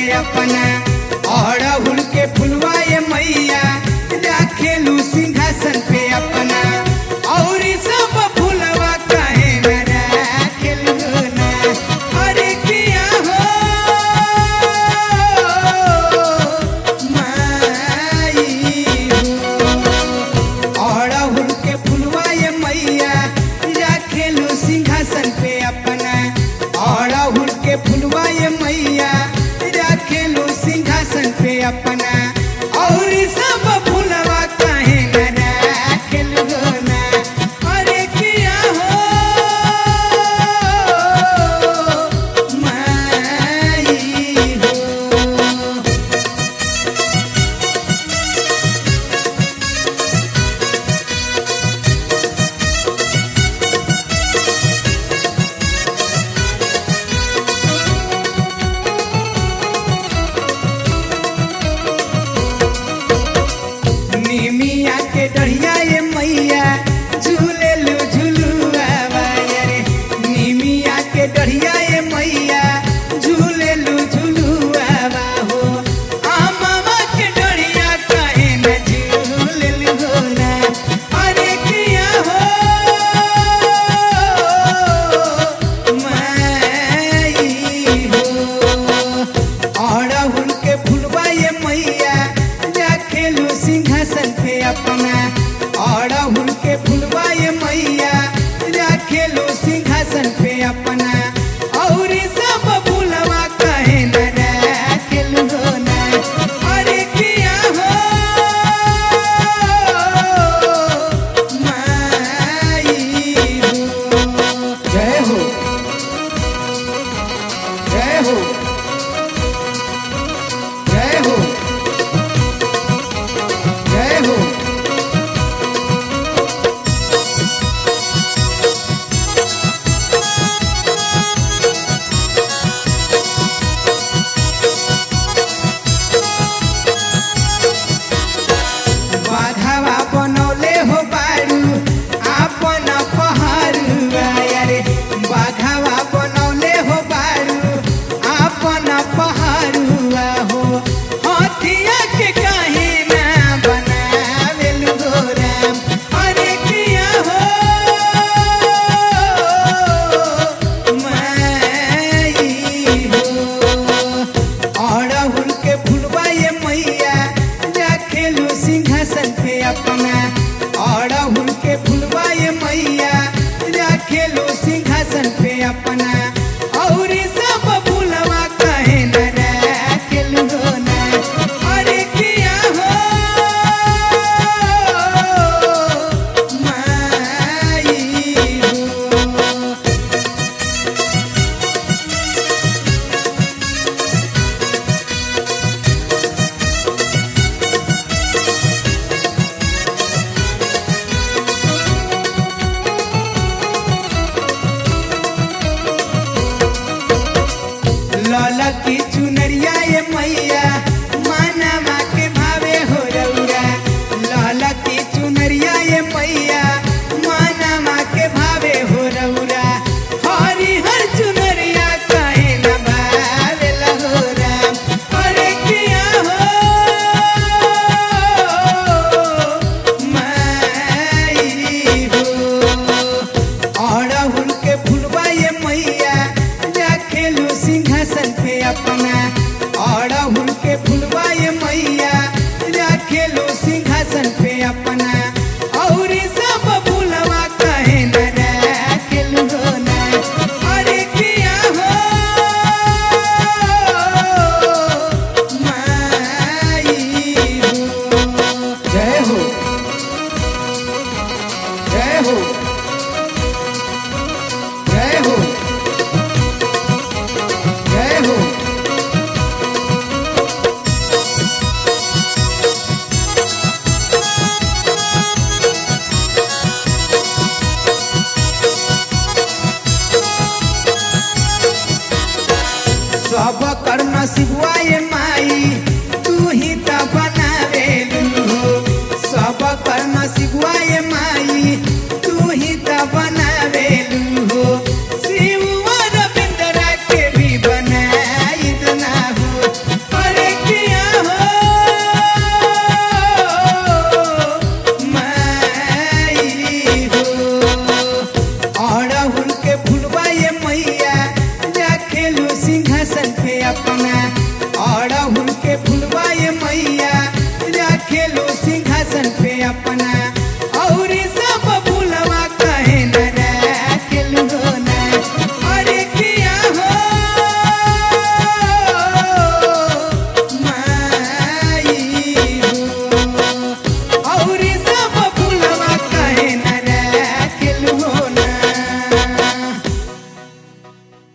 अपना अड़हुल के फुलवा ये मैया राखेलू सिंहासन पे अपना और सब फुलवा काहे न राखेलू ना अरे किया हो माई हो अड़हुल के फुलवा ये मैया राखेलू सिंहासन पे अपना अड़हुल के फुलवा ये मैया राखेलू सिंहासन पे अपना और सब फुलवा काहे न राखेलू ना अरे किया हो माई हो निमिया के डढ़िया ये मैया झूले लो झुलुआ रे निमिया के डढ़िया ये मैया झूले लो झुलुआ हो आ मामा के डढ़िया काहे न झूले लो ना अरे किया हो माई हो अड़हुल के फुलवा ये मैया राखेलू सिंहासन पे अपना अड़हुल के फुलवा ये मैया राखेलू सिंहासन पे अपना और सब फुलवा कहे न राखेलू ना अरे किया हो माई हो जय हो जय हो जय हो जय हो बाघावा बनौले हो बारू आपन पहाड़ुआ रे बाघावा बनौले हो बारू आपन पहाड़ुआ हो हथिया के काहे ना बनावेलु हो राम अरे किया हो माई हो अड़हुल के फुलवा ये मैया राखेलू सिंहासन पे अपना अड़हुल के फुलवा ये मैया राखेलू सिंहासन पे अपना और सब फुलवा कहे न राखेलू ना अरे किया हो माई हो लाला की चुनरिया ये मैया मानवा के भावे हो रउरा लाला की चुनरिया ये मैया मानवा के भावे हो रउरा हरी हर चुनरिया काहे न भावे हो राम अरे किया हो माई हो अड़हुल के फुलवा ये मैया राखेलू सिंहासन पे अपना अड़हुल के फुलवा ये मैया राखेलू सिंहासन पे